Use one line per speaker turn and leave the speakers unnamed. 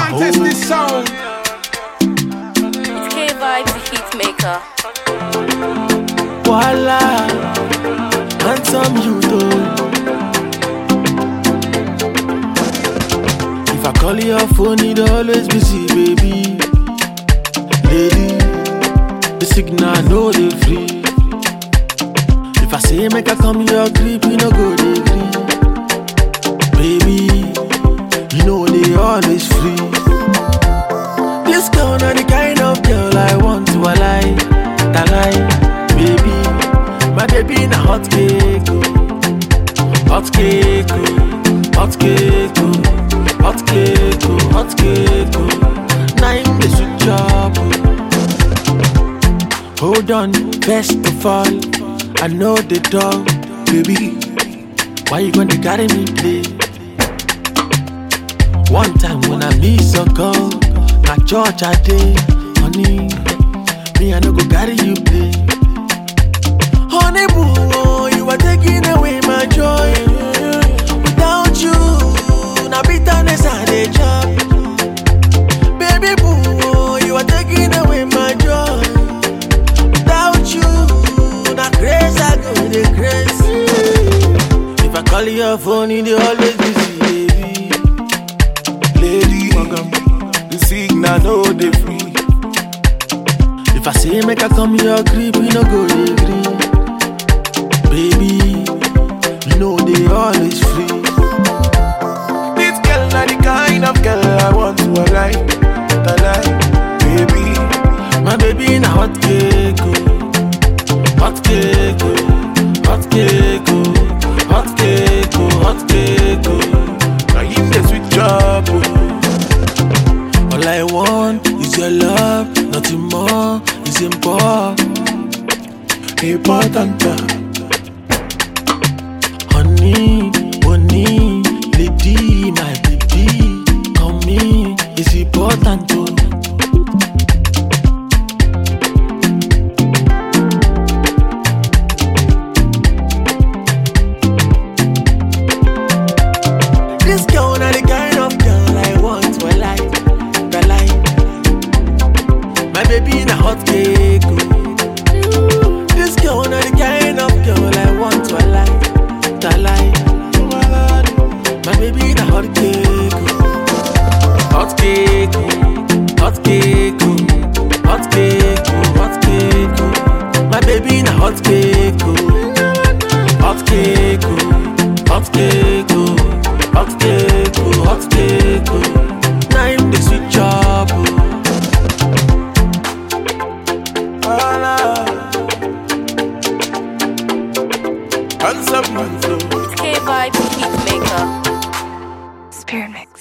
test this sound.
It's K Vibes, the hit maker.
Voila, handsome you though. If I call your phone, it always busy, baby. Lady, the signal no dey free. If I say make I come your creep, you no go dey gree. Baby, you know they always free. This girl na the kind of girl I want to lie, to lie, baby. My baby na hot cake, oh. hot cake, oh. hot cake, oh. hot cake, oh. hot cake. Oh. Na him dey sweet chop. Oh. Hold on, first of all, I know the dog, baby. Why you gonna carry me play? One time when I miss a call, na church I dey, honey. Me I no go carry you play. Honey boo, oh, you are taking away my joy. Without you, na bitterness I dey chop. Baby boo, oh, you are taking away my joy. Without you, na grace I go dey crazy. If I call your phone, it dey always busy, baby.
Lady, the signal no dey free.
If I say make I come your crib, you no go dey gree. Baby, you know they always free.
This girl na the kind of girl I want to lie, to lie, baby.
My baby na hot cake, oh. hot cake, oh. hot cake, oh. hot cake, oh. hot cake. Oh.
Now him the sweet job, oh.
All I want is your love, nothing more is important.
important.
Honey, honey, lady, my baby, come me, it's important too. This girl na the kind of girl I want to like, to like. My baby na hot cake, oh. This girl na the kind of girl I want to like, to like. My baby na hot cake, oh. hot cake, oh. hot cake, oh. hot cake, oh. hot cake. Oh. My baby na hot cake, oh. hot cake, oh. hot cake, oh. hot cake, oh. hot cake. Oh. Na him the sweet chop, oh.
Voila. Handsome man, so.
It's K Vibes, the hit maker. Spirit Mix.